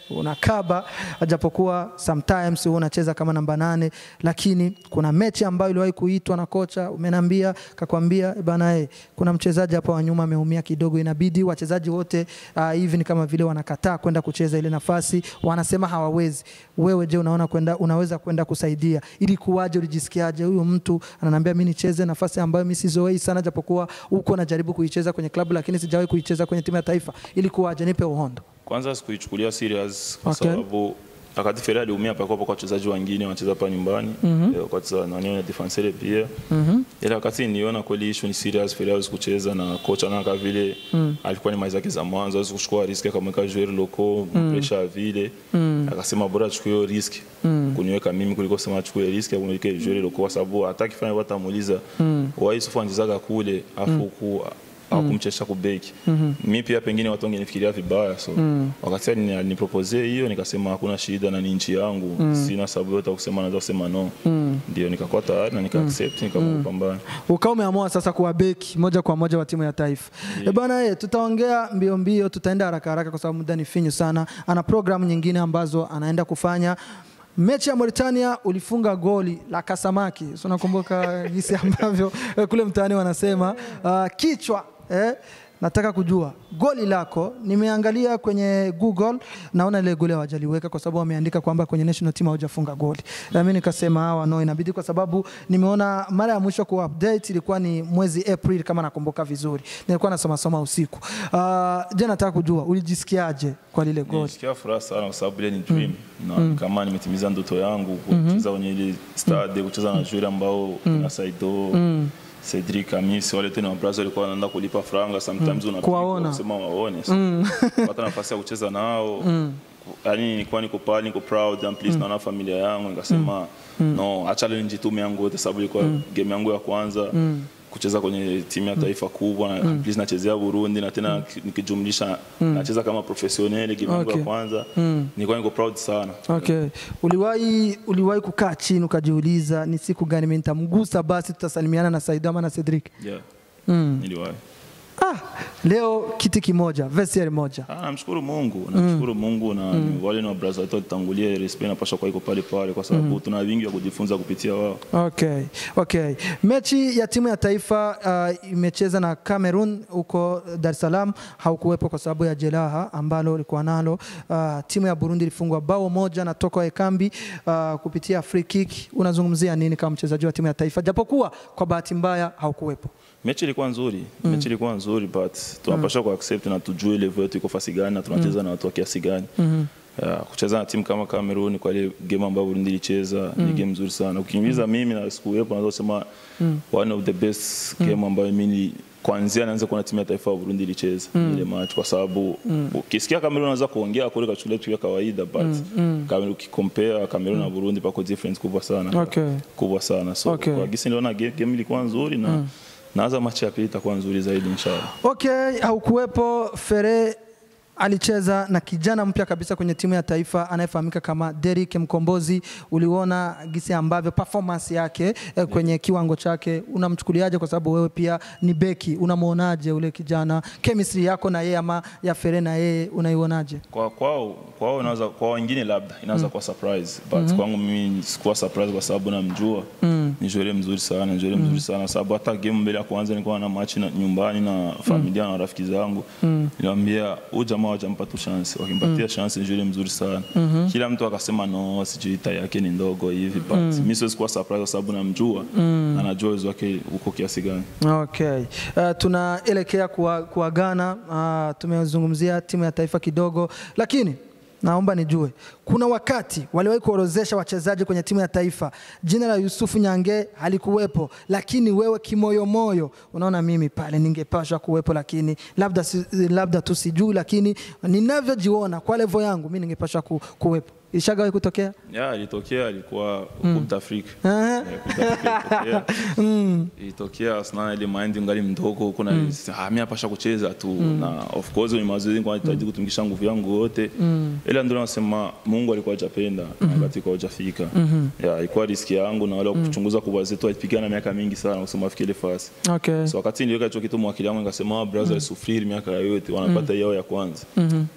[SPEAKER 1] unakaba, japokuwa sometimes huwa unacheza kama namba nane, lakini kuna mechi ambayo iliwahi kuitwa na kocha, umenambia kakwambia, "Eh bana, eh, kuna mchezaji hapa wa nyuma ameumia kidogo, inabidi wachezaji wote uh, hivi ni kama vile wanakataa kwenda kucheza ile nafasi, wanasema hawawezi. Wewe je, unaona kwenda, unaweza kwenda kusaidia ili kuwaje? Ulijisikiaje? Huyu mtu ananiambia mimi nicheze nafasi ambayo mimi sizoei sana, japokuwa huko najaribu kuicheza kwenye klabu, lakini sijawahi kuicheza kwenye timu ya taifa, ili kuwaje? Nipe uhondo.
[SPEAKER 2] Kwanza sikuichukulia serious kwa
[SPEAKER 1] Okay.
[SPEAKER 2] sababu wakati Ferre aliumia pakuwa kwa wachezaji wengine wanacheza hapa nyumbani mm -hmm. wakati nani na defenseur pia mm -hmm. ila wakati niona kweli issue ni serious, Ferre hawezi kucheza na kocha na kama vile mm. alikuwa ni maiza za mwanzo, hawezi kuchukua risk kama kama joueur loko mm. pressure vile mm. akasema bora achukue hiyo risk mm. kuniweka mimi kuliko sema achukue risk ya kuniweka joueur loko, kwa sababu hataki fanya watu amuuliza mm. why Yusufu anachezaga kule afu ku au kumchesha kubeki mi pia pengine watu wangenifikiria vibaya so wakati aliniproposee hiyo nikasema hakuna shida na ni nchi yangu sina sababu yote ya kusema naweza kusema no ndio nikakuwa tayari na nika accept nikaamua kupambana
[SPEAKER 1] ukawa umeamua sasa kuwa beki moja kwa moja wa timu ya taifa yeah. bana ye, tutaongea mbio mbio, tutaenda haraka haraka kwa sababu muda ni finyu sana. Ana programu nyingine ambazo anaenda kufanya. Mechi ya Mauritania ulifunga goli la kasamaki, so nakumbuka jinsi ambavyo eh, kule mtaani wanasema uh, kichwa eh, nataka kujua goli lako. Nimeangalia kwenye Google, naona ile goli hawajaliweka kwa sababu wameandika kwamba kwenye national team haujafunga goli. Na mimi nikasema hawa no, inabidi kwa sababu nimeona mara ya mwisho ku update ilikuwa ni mwezi April kama nakumbuka vizuri, nilikuwa nasoma soma usiku. Uh, je, nataka kujua ulijisikiaje kwa lile goli?
[SPEAKER 2] nilisikia furaha sana kwa sababu ile ni dream na kama nimetimiza ndoto yangu kucheza kwenye ile stade kucheza na joueur ambao na Saido Cedric Amisi wale tena wabraza walikuwa wanaenda kulipa franga sometimes unapigwa
[SPEAKER 1] Kuwaona.
[SPEAKER 2] kusema waone so, pata nafasi ya kucheza nao yani nilikuwa niko pale niko proud and please naona familia yangu nikasema no acha leo nijitume yangu yote sababu ilikuwa game yangu ya kwanza kucheza kwenye timu ya taifa kubwa na at least nachezea Burundi na tena nikijumlisha nacheza kama professionnel game yangu
[SPEAKER 1] Okay.
[SPEAKER 2] ya kwanza nilikuwa niko proud sana
[SPEAKER 1] Okay. Uliwahi uliwahi kukaa chini ukajiuliza ni siku gani mimi nitamgusa basi tutasalimiana na Saido ama na Cedric?
[SPEAKER 2] yeah
[SPEAKER 1] Mm.
[SPEAKER 2] niliwahi
[SPEAKER 1] Ah, leo kiti kimoja, vestiaire moja.
[SPEAKER 2] Ah, namshukuru Mungu, namshukuru Mungu na wale na brother wetu walitangulia, respect inapaswa kuwa iko pale pale, kwa sababu tuna vingi vya kujifunza kupitia wao.
[SPEAKER 1] Okay, okay. Mechi ya timu ya taifa uh, imecheza na Cameroon huko Dar es Salaam, haukuwepo kwa sababu ya jeraha ambalo ulikuwa nalo. Uh, timu ya Burundi ilifungwa bao moja na Toko Ekambi uh, kupitia free kick. Unazungumzia nini kama mchezaji wa timu ya taifa, japokuwa kwa bahati mbaya haukuwepo?
[SPEAKER 2] Mechi ilikuwa nzuri, mechi ilikuwa nzuri but tunapaswa ku accept na tujue level yetu iko fasi gani na tunacheza na watu wa kiasi gani. Yeah, kucheza na timu kama Cameroon kwa ile game ambayo Burundi ilicheza ni game nzuri sana. Ukiniuliza mimi na sikuwepo, naweza kusema one of the best game ambayo mimi kwanzia naanza kuona timu ya taifa ya Burundi ilicheza ile match, kwa sababu ukisikia Cameroon unaweza kuongea kule kachukulia tu ya kawaida but Cameroon ukicompare Cameroon na Burundi pako difference kubwa sana
[SPEAKER 1] Okay.
[SPEAKER 2] kubwa sana so
[SPEAKER 1] Okay.
[SPEAKER 2] kwa gisi niliona game, game ilikuwa nzuri na naanza machi ya pili itakuwa nzuri zaidi inshallah.
[SPEAKER 1] Okay, haukuwepo. Fere alicheza na kijana mpya kabisa kwenye timu ya taifa anayefahamika kama Derrick Mkombozi. Uliona gisi ambavyo performance yake eh, kwenye kiwango chake, unamchukuliaje? Kwa sababu wewe pia ni beki, unamwonaje ule kijana? Chemistry yako na yeye ama ya Fere na yeye unaionaje?
[SPEAKER 2] Kwa kwao kwao inaweza kwa wengine labda inaweza kuwa surprise but kwangu mimi sikuwa surprise kwa sababu namjua ni joueur mzuri sana, ni joueur mzuri sana sababu hata game mbele ya kwanza nilikuwa na match na nyumbani na familia na rafiki zangu nilimwambia huyu jamaa hajampa tu chance, wakimpatia chance ni joueur mzuri sana. Kila mtu akasema no, sijui tai yake ni ndogo hivi but mimi siwezi kuwa surprise kwa sababu namjua anajua uwezo wake uko kiasi gani.
[SPEAKER 1] Okay. Uh, tunaelekea kuwa- kuagana. Uh, tumezungumzia timu ya taifa kidogo, lakini naomba nijue, kuna wakati waliwahi kuorozesha wachezaji kwenye timu ya taifa, jina la Yusufu Nyange halikuwepo, lakini wewe kimoyomoyo unaona mimi pale ningepaswa kuwepo, lakini labda, si, labda tu sijui, lakini ninavyojiona kwa levo yangu mi ningepaswa ku, kuwepo. Ilishagawahi kutokea?
[SPEAKER 2] Ya, ilitokea ilikuwa Coupe d'Afrique.
[SPEAKER 1] Aha.
[SPEAKER 2] Eh, Coupe d'Afrique ilitokea. Ilitokea sana ile mind ngali mdogo kuna ah, mimi hapasha kucheza tu na of course ni mazoezi kwa nahitaji kutumikisha nguvu yangu yote. Ila ndio nasema Mungu alikuwa hajapenda na wakati kwa hajafika. Ya, ilikuwa riski yangu na wale wa kuchunguza kwa zetu walipigana miaka mingi sana kusema afike ile fasi.
[SPEAKER 1] Okay.
[SPEAKER 2] So wakati niliweka hicho kitu mwakili wangu nikasema wa brother sufiri miaka yote wanapata yao ya kwanza.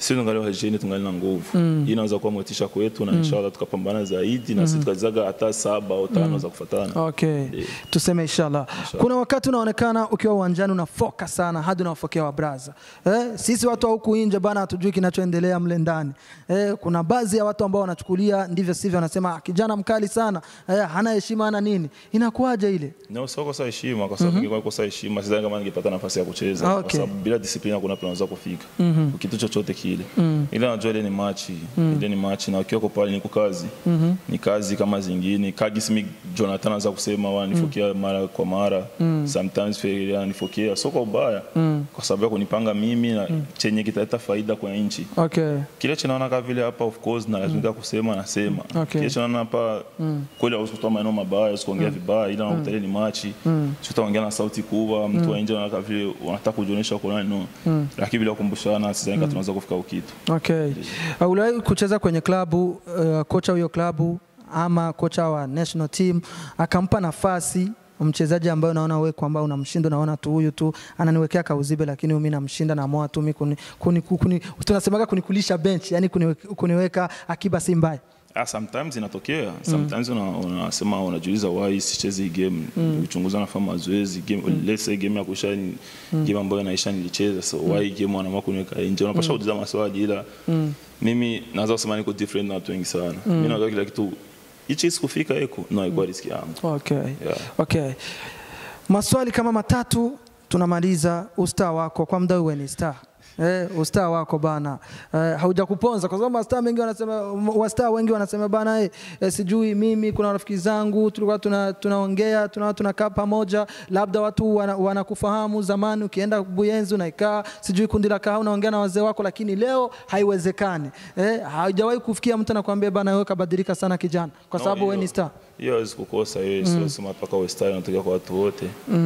[SPEAKER 2] sisi tungali wajeni tungali na nguvu hii inaweza kuwa motisha kwetu na inshallah tukapambana zaidi na sisi tukazizaga hata saba au tano za kufuatana
[SPEAKER 1] Okay. Tuseme inshallah. Kuna wakati unaonekana ukiwa uwanjani una focus sana hadi unawafokea wabraza. Eh, sisi watu wa huku nje bana hatujui kinachoendelea mle ndani. Eh, kuna baadhi ya watu ambao wanachukulia ndivyo sivyo wanasema "Ah, kijana mkali sana, eh, hana heshima hana nini. Inakuwaje ile?
[SPEAKER 2] No, sio kosa heshima kwa sababu ingekuwa kosa heshima sidhani kama ningepata nafasi ya kucheza
[SPEAKER 1] Okay.
[SPEAKER 2] kwa sababu bila discipline hakuna penye unaweza kufika kitu chochote kile ila najua ile ni machi ile ni machi na ukiwa pale ni kazi ni kazi kama zingine kagisi mi Jonathan anaweza kusema wanifokea mara kwa mara sometimes Ferreira anifokea sio kwa ubaya kwa sababu ya kunipanga mimi na chenye kitaleta faida kwa nchi
[SPEAKER 1] Okay.
[SPEAKER 2] kile chinaona kama vile hapa of course na lazimika kusema nasema
[SPEAKER 1] Okay.
[SPEAKER 2] kile chinaona hapa kweli hauwezi kutoa maneno mabaya usikuongea vibaya ila unakuta ile ni machi sio utaongea na sauti kubwa mtu wa nje anaona kama vile wanataka kujionyesha kwa nani no lakini bila kukumbushana sidhani kama tunaweza kufika ukitu
[SPEAKER 1] Okay. Uh, uliwahi kucheza kwenye klabu uh, kocha huyo klabu ama kocha wa national team akampa nafasi mchezaji ambaye unaona wewe kwamba unamshinda, unaona tu huyu tu ananiwekea kauzibe, lakini mimi namshinda, naamua tu mimi kuni, kuni, kuni, tunasemaga kunikulisha bench, yani kuniweka, kuniweka akiba si mbaya.
[SPEAKER 2] Ah, sometimes inatokea sometimes una- unasema unajiuliza why sichezi hii game ukichunguza nafanya mazoezi game let's say game ya kuisha ni game ambayo inaisha nilicheza so why game wanaamua kuniweka nje unapasha kuuliza maswali ila mimi naweza kusema niko different na watu wengi sana mimi najua kila kitu hichi sikufika eko no ilikuwa riski yangu
[SPEAKER 1] Okay.
[SPEAKER 2] Yeah.
[SPEAKER 1] Okay. Maswali kama matatu tunamaliza. Ustaa wako kwa muda uwe ni star Eh, ustaa wako bana eh, haujakuponza kwa sababu mastaa wengi wanasema wastaa wengi wanasema bana eh, eh, sijui mimi kuna rafiki zangu tulikuwa tuna, tunaongea tuna, tunakaa pamoja labda watu wana- wanakufahamu zamani ukienda Buyenzi unaikaa sijui kundi la kahawa unaongea na wazee wako lakini leo haiwezekani eh, haujawahi kufikia mtu anakuambia bana wewe kabadilika sana kijana kwa
[SPEAKER 2] No,
[SPEAKER 1] sababu wewe
[SPEAKER 2] hiyo-
[SPEAKER 1] ni star
[SPEAKER 2] hiyo hawezi kukosa hiyo sio sema mpaka uwe star inatokea kwa watu wote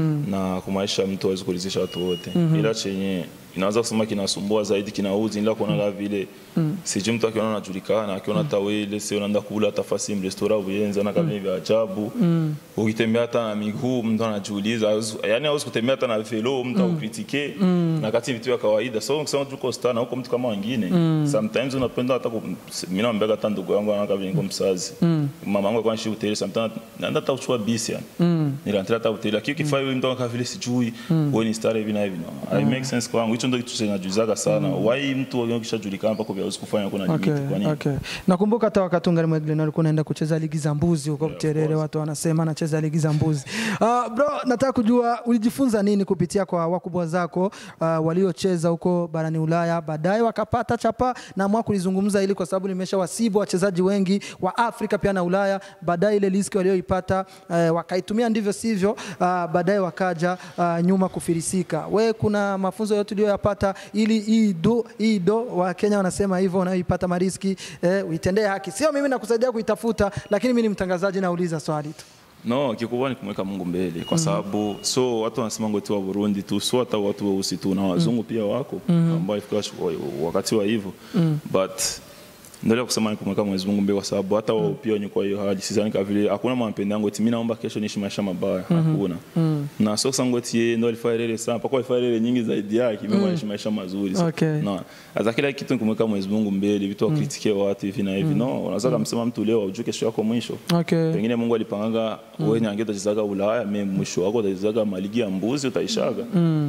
[SPEAKER 2] na kwa maisha mtu hawezi kuridhisha watu wote ila chenye inaweza kusema kinasumbua zaidi kinauzi ila kuona kama vile sijui mtu akiona anajulikana akiona hata wewe ile sio unaenda kula hata fasi mrestora uyenzi ana kama vya ajabu ukitembea hata na miguu mtu anajiuliza hawezi- yani hawezi kutembea hata na velo mtu akritike na kati vitu vya kawaida so ukisema tuko star na huko mtu kama wengine sometimes unapenda hata ku- mimi naambia hata ndugu yangu anakaa vile niko msazi mama yangu alikuwa anaishi hoteli sometimes naenda hata kuchukua bisi yani nilianza hata hoteli lakini ukifanya hivi mtu anakaa vile sijui wewe ni star hivi na hivi no I make sense kwangu hicho ndio kitu kinajuzaga sana why mtu akishajulikana mpaka vya hawezi kufanya kuna limit
[SPEAKER 1] Okay,
[SPEAKER 2] kwa nini
[SPEAKER 1] okay. Nakumbuka hata wakati ungali Mweglin alikuwa anaenda kucheza ligi za mbuzi huko Buterere, watu wanasema anacheza ligi za mbuzi. Uh, bro, nataka kujua ulijifunza nini kupitia kwa wakubwa zako uh, waliocheza huko barani Ulaya, baadaye wakapata chapa na mwa kulizungumza ili kwa sababu nimesha wasibu wachezaji wengi wa Afrika pia na Ulaya, baadaye ile riski walioipata uh, wakaitumia ndivyo sivyo, uh, baadaye wakaja uh, nyuma kufirisika. We, kuna mafunzo yote uliyoyapata ili hii do, hii do wa Kenya wanasema hivyo, unayoipata mariski eh, uitendee haki. Sio mimi nakusaidia kuitafuta, lakini mimi ni mtangazaji, nauliza swali tu.
[SPEAKER 2] No, kikubwa ni kumweka Mungu mbele kwa sababu so watu wanasema ngoti wa Burundi tu, so hata watu weusi tu na wazungu pia wako ambao ifika wakati wa hivyo but ndio kusema ni kumweka Mwenyezi Mungu mbele kwa sababu hata wao pia wenye kwa hiyo hali sidhani kama vile hakuna mapenzi yangu eti mimi naomba kesho niishi maisha mabaya hakuna na so sangu eti yeye ndio alifanya ile sana mpaka alifanya ile nyingi zaidi yake mimi naishi maisha mazuri So,
[SPEAKER 1] Okay.
[SPEAKER 2] no hata kila kitu ni kumweka Mwenyezi Mungu mbele vitu wakritike watu hivi na hivi no unaweza kumsema mtu leo ujue kesho yako mwisho
[SPEAKER 1] Okay.
[SPEAKER 2] pengine Mungu alipanga wewe nyange utachezaga Ulaya, mimi mwisho wako utachezaga maligi ya mbuzi utaishaga.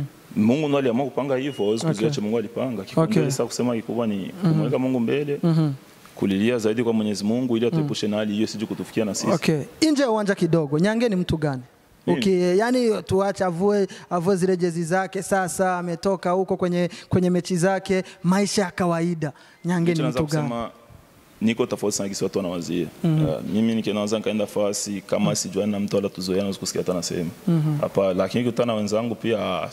[SPEAKER 2] Mungu ndo aliamua kupanga hivyo, hawezi kuziacha Mungu alipanga. Kikubwa
[SPEAKER 1] Okay.
[SPEAKER 2] sasa kusema kikubwa ni kumweka Mungu mbele, kulilia zaidi kwa Mwenyezi Mungu ili atuepushe na hali hiyo sije kutufikia na sisi.
[SPEAKER 1] Okay. Nje ya uwanja kidogo, Nyange ni mtu gani?
[SPEAKER 2] Mimi?
[SPEAKER 1] Okay, yani tuache avue avue zile jezi zake sasa, ametoka huko kwenye kwenye mechi zake, maisha ya kawaida. Nyange ni
[SPEAKER 2] Naweza
[SPEAKER 1] mtu gani?
[SPEAKER 2] kusema niko tofauti sana kisi watu wanawazia. Uh, mimi nikinaweza nikaenda fasi kama sijuani na mtu wala tuzoeana naweza kusikia hata nasema. Hapa lakini kutana na wenzangu pia ah,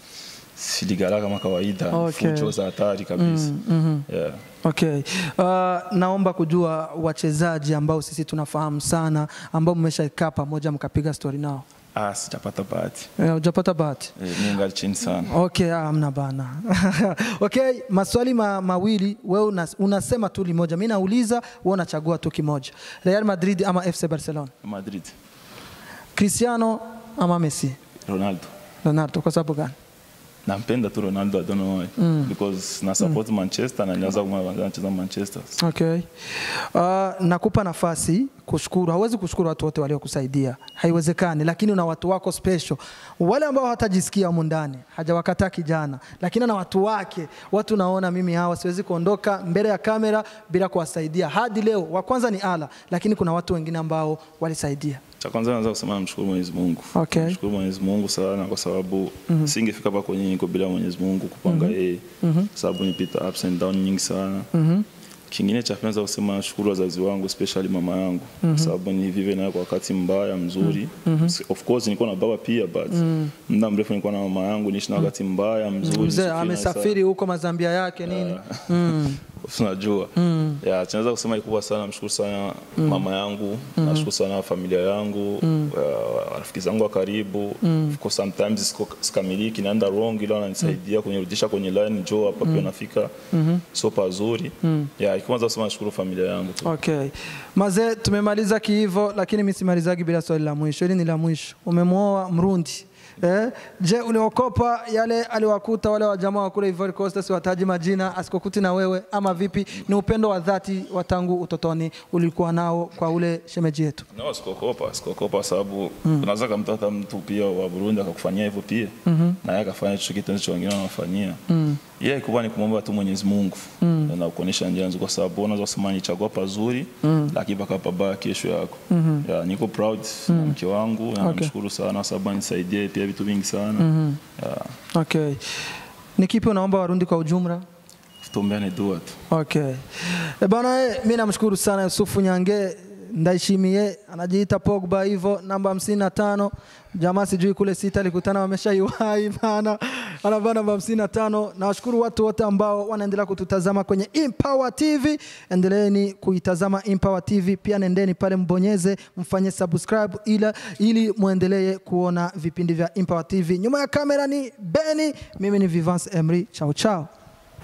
[SPEAKER 2] siligala kama kawaida,
[SPEAKER 1] Okay.
[SPEAKER 2] fujo za hatari kabisa. Yeah.
[SPEAKER 1] Okay. Uh, naomba kujua wachezaji ambao sisi tunafahamu sana ambao mmeshakaa pamoja mkapiga story nao.
[SPEAKER 2] Ah, sijapata bahati.
[SPEAKER 1] Eh, Hujapata bahati?
[SPEAKER 2] Eh, mimi ngali chini sana.
[SPEAKER 1] Okay, ah, hamna bana. okay, maswali ma, mawili wewe unas, unasema tu limoja. Mimi nauliza wewe unachagua tu kimoja. Real Madrid ama FC Barcelona?
[SPEAKER 2] Madrid.
[SPEAKER 1] Cristiano ama Messi?
[SPEAKER 2] Ronaldo.
[SPEAKER 1] Ronaldo kwa sababu gani?
[SPEAKER 2] nampenda tu ronaldo i don't know why because na support manchester na nilianza kumwona anacheza manchester
[SPEAKER 1] Okay. Uh, nakupa nafasi kushukuru. Hauwezi kushukuru watu wote waliokusaidia, haiwezekani, lakini una watu wako special, wale ambao hawatajisikia humu ndani, hajawakataa kijana, lakini na watu wake, watu naona mimi hawa siwezi kuondoka mbele ya kamera bila kuwasaidia hadi leo. Wa kwanza ni Ala, lakini kuna watu wengine ambao walisaidia.
[SPEAKER 2] cha kwanza naweza kusema namshukuru Mwenyezi Mungu.
[SPEAKER 1] Okay.
[SPEAKER 2] Namshukuru Mwenyezi Mungu sana kwa sababu singefika hapa kwenye niko bila Mwenyezi Mungu kupanga yeye. Sababu nipita ups and down nyingi sana. Kingine cha pili naweza kusema nashukuru wazazi wangu especially mama yangu kwa sababu ni vive naye kwa wakati mbaya mzuri. Of course nilikuwa na baba pia but muda mrefu nilikuwa na mama yangu niishi na wakati mbaya mzuri.
[SPEAKER 1] Mzee
[SPEAKER 2] Sifuri na
[SPEAKER 1] amesafiri huko Mazambia yake nini?
[SPEAKER 2] unajua ya tunaweza kusema ikubwa sana namshukuru sana mama yangu nashukuru sana familia yangu uh, rafiki zangu wa karibu of course sometimes siko- sikamiliki naenda wrong ila wananisaidia kunirudisha kwenye line njoo hapa pia nafika so pazuri ya ikianza kusema nashukuru familia yangu tu
[SPEAKER 1] Okay. Mazee, tumemaliza kiivo, lakini mimi simalizagi bila swali la mwisho. Hili ni la mwisho. Umemwoa Mrundi eh? Je, uliokopa yale aliwakuta wale wajamaa wa kule Ivory Coast, siwataji majina, asikokuti na wewe ama vipi? Ni upendo wa dhati wa tangu utotoni ulikuwa nao kwa ule shemeji yetu?
[SPEAKER 2] No, sikokopa sikokopa sababu unaweza kamtata mtu pia wa Burundi akakufanyia hivyo pia na yeye akafanya hicho kitu ndicho wengine wanafanyia yeye yeah, kubwa ni kumwomba tu Mwenyezi Mungu na kuonesha njia nzuri, kwa sababu unaweza kusema nichagua pazuri lakini paka pabaya kesho yako. Yeah, niko proud na mke wangu na namshukuru sana kwa sababu anisaidie pia vitu vingi sana yeah,
[SPEAKER 1] Okay. Ni kipi unaomba Warundi kwa ujumla?
[SPEAKER 2] tuombeane dua tu.
[SPEAKER 1] Okay. E bana, eh, mi namshukuru sana Yusufu Nyange ndaishimie, anajiita Pogba hivyo, namba hamsini na tano. Jamaa sijui kule sita alikutana wameshaiwahi bana, anavaa namba hamsini na tano. Nawashukuru watu wote ambao wanaendelea kututazama kwenye Empower TV. Endeleeni kuitazama Empower TV, pia nendeni pale mbonyeze, mfanye subscribe ila ili muendelee kuona vipindi vya Empower TV. Nyuma ya kamera ni Beni, mimi ni Vivance Emery. Chao chao.